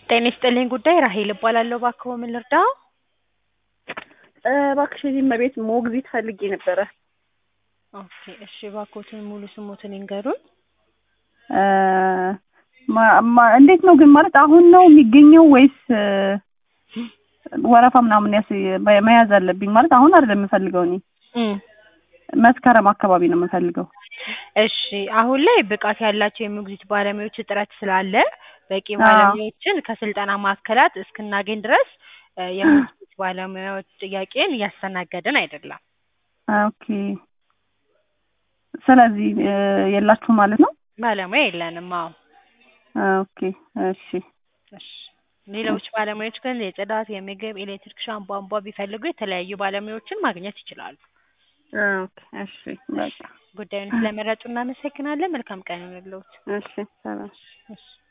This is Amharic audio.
ጤና ይስጥልኝ ጉዳይ ራሄል እባላለሁ። እባክዎ ምን ልርዳው? እባክሽ የዚህ እመቤት ሞግዚት ፈልጌ ነበረ። ኦኬ እሺ፣ እባክዎትን ሙሉ ስሞትን ይንገሩን። ማ- ማ- እንዴት ነው ግን ማለት አሁን ነው የሚገኘው ወይስ ወረፋ ምናምን ያስ መያዝ አለብኝ? ማለት አሁን አይደለም የምፈልገው እኔ እም፣ መስከረም አካባቢ ነው የምፈልገው። እሺ አሁን ላይ ብቃት ያላቸው የሞግዚት ባለሙያዎች እጥረት ስላለ በቂ አዎ። ባለሙያዎችን ከስልጠና ማዕከላት እስክናገኝ ድረስ እ የሞግዚት ባለሙያዎች ጥያቄን እያስተናገድን አይደለም። ኦኬ ስለዚህ እ የላችሁ ማለት ነው? ባለሙያ የለንም። አዎ ኦኬ እሺ እሺ። ሌሎች ባለሙያዎች ግን የጽዳት፣ የምግብ፣ ኤሌክትሪክሻን፣ ቧንቧ ቢፈልጉ የተለያዩ ባለሙያዎችን ማግኘት ይችላሉ። ኦኬ እሺ በቃ ጉዳዩን ስለመረጡ እናመሰግናለን። መልካም ቀን ይሁንልዎት። እሺ ሰላም እሺ